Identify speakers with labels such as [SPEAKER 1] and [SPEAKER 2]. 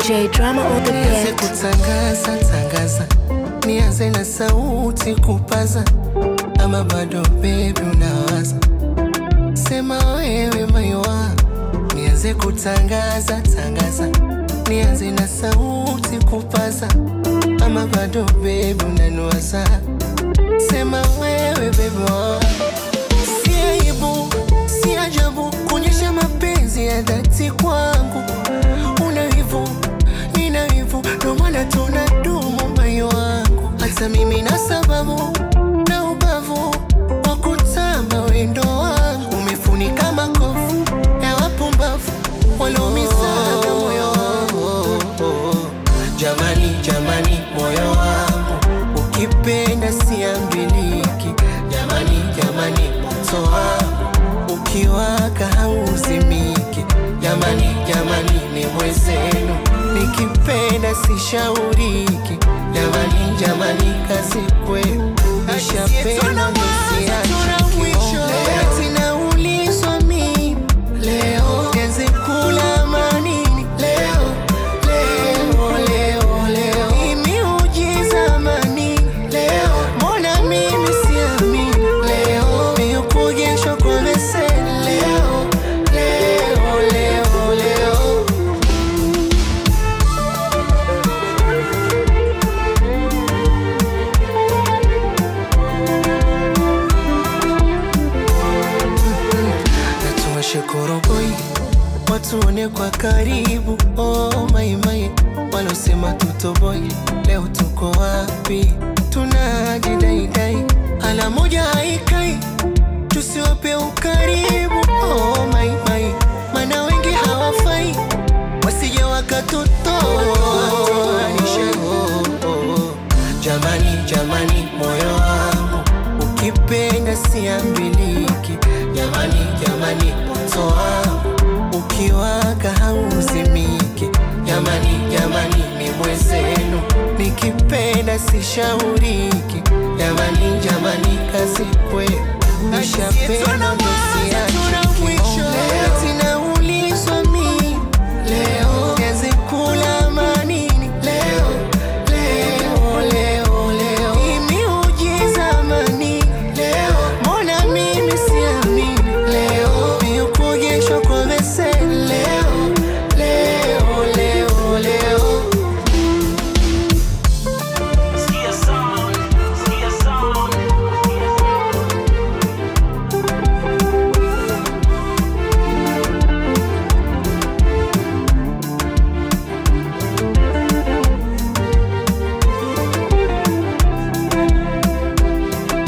[SPEAKER 1] DJ Drama on the
[SPEAKER 2] Nianze
[SPEAKER 1] beat.
[SPEAKER 2] kutangaza tangaza, nianze na sauti kupaza, ama bado baby unawaza? Sema wewe maiwa, nianze kutangaza tangaza, nianze na sauti kupaza, ama bado baby unaniwaza? Sema wewe baby wa Si aibu, si ajabu kuonyesha mapenzi ya dhati kwangu. Una wivu, nina wivu, ndo maana tunadumu moyo wangu. Hata mimi na sababu na ubavu wa kutamba wendo wangu. Umefunika makovu ya wapumbavu walioumizaga moyo wangu. Jamani, jamani, moyo wangu ukipenda siambiliki. Jamani, jamani, moto wangu ukiwaka hauzimiki. Jamani, jamani, ni mwezenu nikipenda sishauriki. Jamani, jamani, kazi kwenu nishapenda nisiachiki. Eti naulizwa mimi leo nianze kula manini leo leo leo leo Hii miujiza manini leo mbona mimi siamini leo miukujeshwa kwa beseni leo leo leo leo natuwashe koroboi watuone kwa karibu oh, maimai walosema tutoboi leo tuko wapi tunajidaidai ala moja haikai tusiwape ukaribu oh, maimai mana wengi hawafai wasije wakatutoanisha jamani jamani moyo wangu ukipenda siambiliki jamani jamani moto wangu ukiwaka hauzimiki jamani jamani ni mwezenu nikipenda sishauriki jamani jamani kazi kwenu nishapenda